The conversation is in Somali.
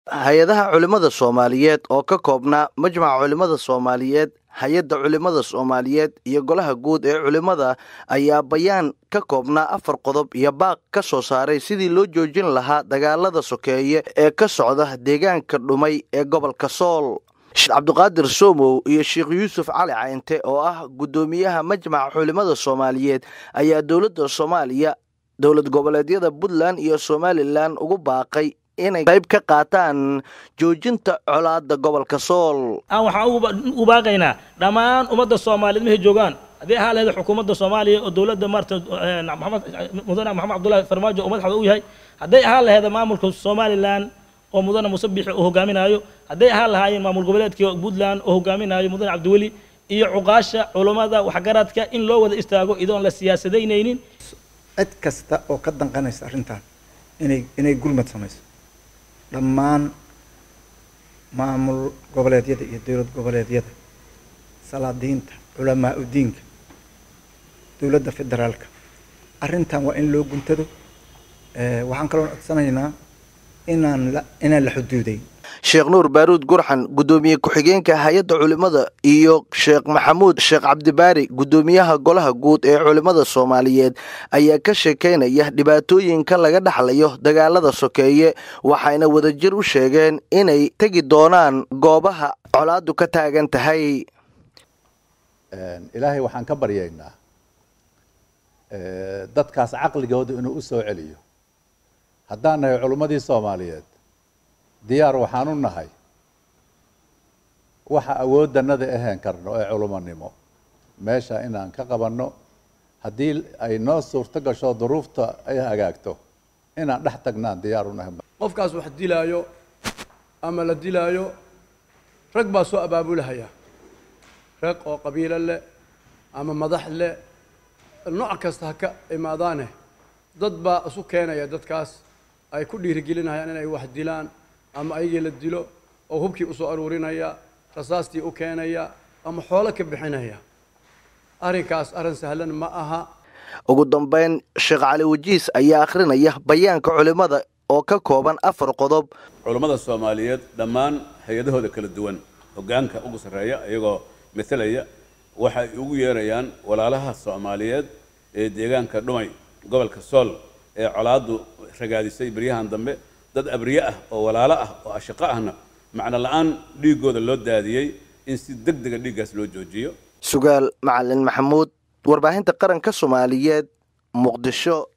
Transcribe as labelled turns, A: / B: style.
A: hay-adaha culimmada soomaaliyeed oo ka koobnaa majmaca culimmada soomaaliyeed hay-adda culimmada soomaaliyeed iyo golaha guud ee culimmada ayaa bayaan ka koobnaa afar qodob iyo baaq ka soo saaray sidii loo joojin lahaa dagaalada sokeeye ee ka socda deegaanka dhumay ee gobolka sool sheekh cabdiqaadir somow iyo sheekh yuusuf cali caynte oo ah guddoomiyaha majmaca culimmada soomaaliyeed ayaa dowladda soomaaliya dowlad goboleedyada puntland iyo somalilan ugu baaqay inay qayb ka qaataan joojinta colaada gobolka sool
B: aan waxaan u baaqaynaa dhammaan ummadda soomaaliyeed mehay joogaan haddii ahaa lahayd xukuumadda soomaaliya oo dowladda maarata maxamed mudane maxamed cabdullahi farmaajo oo madaxda u yahay hadday ahaan lahayd maamulka somalilan oo mudane muuse biixi uu hogaaminaayo hadday ahaan lahaayeen maamul goboleedkii puntland oo hogaaminaayo mudane cabdiweli iyo cuqaasha culummada waxgaradka in loo wada istaago idoon la siyaasadaynaynin
C: cid kasta oo ka danqanaysa arrintan inay inay gulmad samayso dhammaan maamul goboleedyada iyo dowlad goboleedyada salaadiinta culamaa udiinka dowladda federaalka arrintan waa in loo guntado waxaan kaloo codsanaynaa inaan la inaan la xuduuday
A: sheekh nuur baaruud gurxan guddoomiye ku-xigeenka hay-adda culimmada iyo sheekh maxamuud sheekh cabdibaari guddoomiyaha golaha guud ee culimmada soomaaliyeed ayaa ka sheekeynaya dhibaatooyinka laga dhaxlayo dagaalada sokeeye waxayna wadajir u sheegeen inay tegi doonaan goobaha colaadu ka taagan tahay
D: ilaahay waxaan ka baryaynaa dadkaas caqligooda inuu u soo celiyo haddaan nahay culimmadii soomaaliyeed diyaar waxaan u nahay waxa awooddanada ahayn karno ee culumonimo meesha inaan ka qabanno haddii ay noo suurto gasho duruufta ay hagaagto inaan dhex tagnaan diyaar u nahay
E: qofkaas wax dilaayo ama la dilaayo rag baa soo abaabulahaya rag oo qabiilo leh ama madax leh nooc kasta ha ka imaadaane dad baa isu keenaya dadkaas ay ku dhiirigelinayaan inay wax dilaan ama ayagii la dilo oo hubkii usoo aruurinaya rasaastii u keenaya ama xoolo ka bixinaya arrinkaas arrin sahlan ma aha
A: ugu dambeyn sheekh cali wajiis ayaa akhrinaya bayaanka culimmada oo ka kooban afar qodob
F: culummada soomaaliyeed dhammaan hay-adahooda kala duwan hoggaanka ugu sarreeya iyagoo matalaya waxay ugu yeerayaan walaalaha soomaaliyeed ee deegaanka dhumay gobolka sool ee colaaddu ragaadisay beryahan dambe dad abriye ah oo walaalo ah oo ashaqo ahna macno la-aan dhiiggooda loo daadiyey in si deg dega dhiiggaas loo joojiyo
A: sugaal macalin maxamuud warbaahinta qaranka soomaaliyeed muqdisho